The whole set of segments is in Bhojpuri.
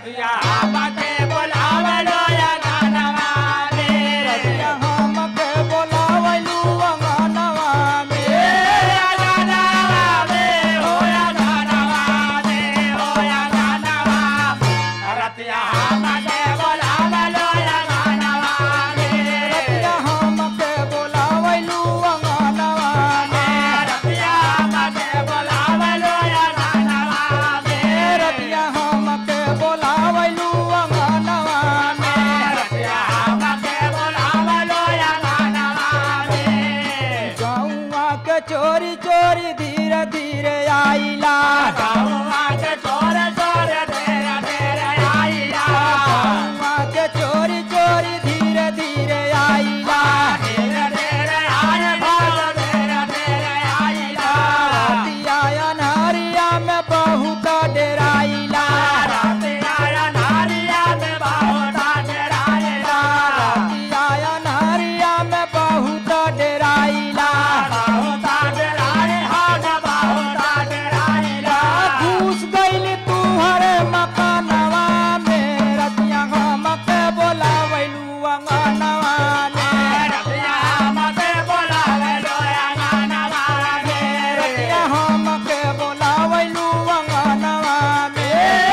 रतिया हमके बोलावलो या गानवा में रतिया हमके बोलावलू अंगनवा में या गानवा में हो या गानवा में हो या गानवा रतिया हमके बोलावलो या गानवा में रतिया हमके बोलावलू अंगनवा में रतिया हमके बोलावलो या गानवा में रतिया हमके बोलावलू अंगनवा में रतिया हमके बोलावलो या गानवा में गौवा के चोरी चोरी धीरे धीरे आइला गाँवा के चोर चोर तेरे तेरे आइला गौवा के चोरी चोरी धीरे धीरे आइला तेरे तेरे आए भाग तेरे तेरे आइला रतिया अनहरिया में बहुत डेराइला रतिया नारिया में बाहोटा डेराइला रतिया अनहरिया में बहुत डेराइला बाहोटा डेराइ हाथ बाहोटा डेराइला घुस गइल तू हरे मकानवा में रतिया हमके बोलावलू अंगनवा में रतिया मते बोलावे लोया गानवा में रतिया हमके बोलावलू अंगनवा में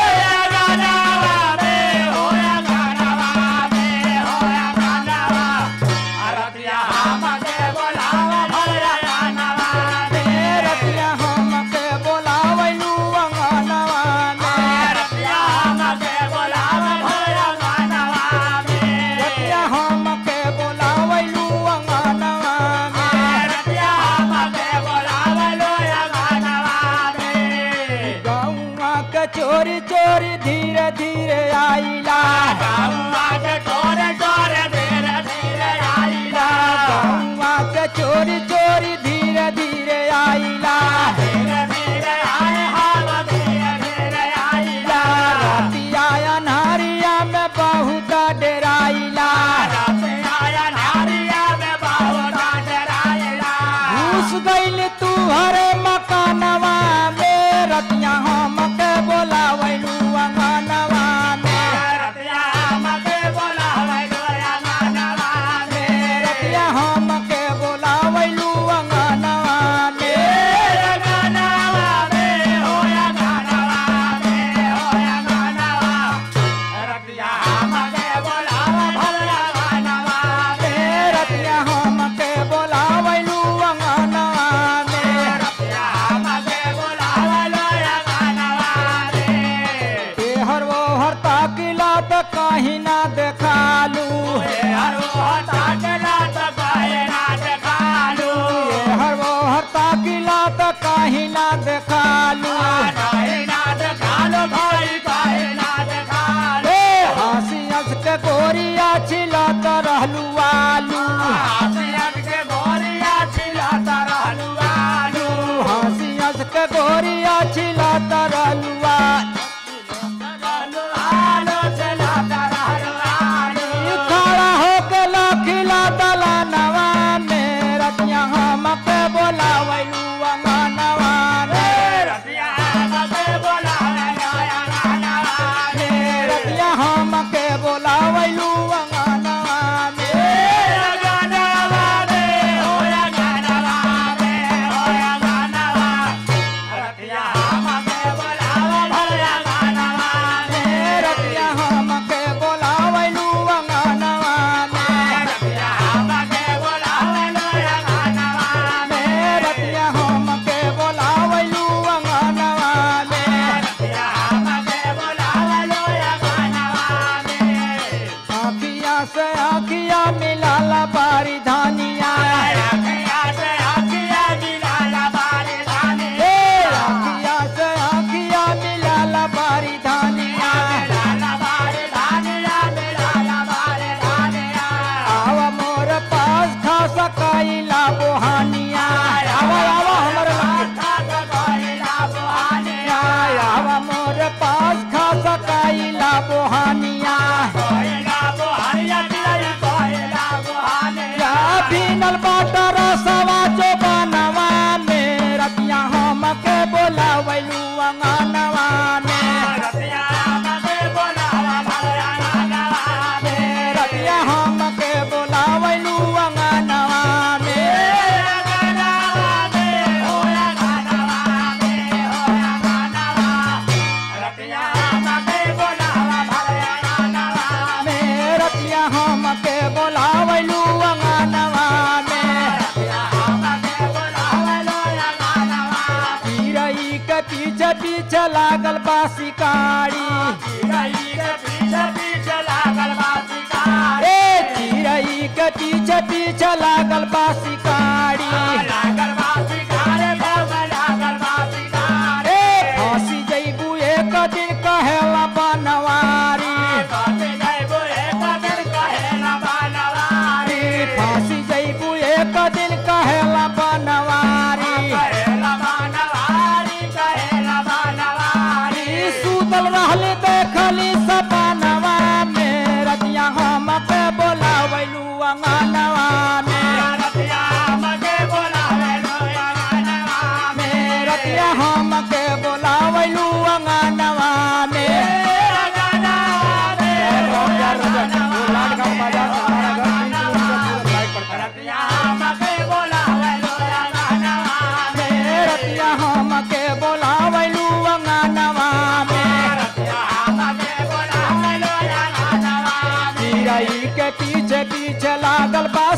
रतिया हमके बोलावलू अंगनवा में रतिया हमके बोलावलू अंगनवा में गौवा के चोरी चोरी धीरे धीरे आइला गौवा के चोरी चोरी धीरे धीरे आइला रतिया अनहरिया में बहुत डेराइला घुस गइल तू हरे मकानवा में रतिया हमके बोलावलू अंगनवा में रतिया हमके बोलावलू में रतिया हम के बोलावलू अंगनवा में चिरई के पीछे पीछे लागल बा शिकारी ए चिरई के पीछे पीछे लागल बा शिकारी ए फांसी जइबू एक दिन कहेला बनवारी फांसी जइबू एक दिन कहेला बनवारी सुतल रहली देखली सपनवा में रतिया हम के बोलावलू अंगनवा में में रतिया हम के बोलावलू अंगनवा में में रतिया हम के बोलावलू अंगनवा में चिरई के पीछे पीछे लागल बा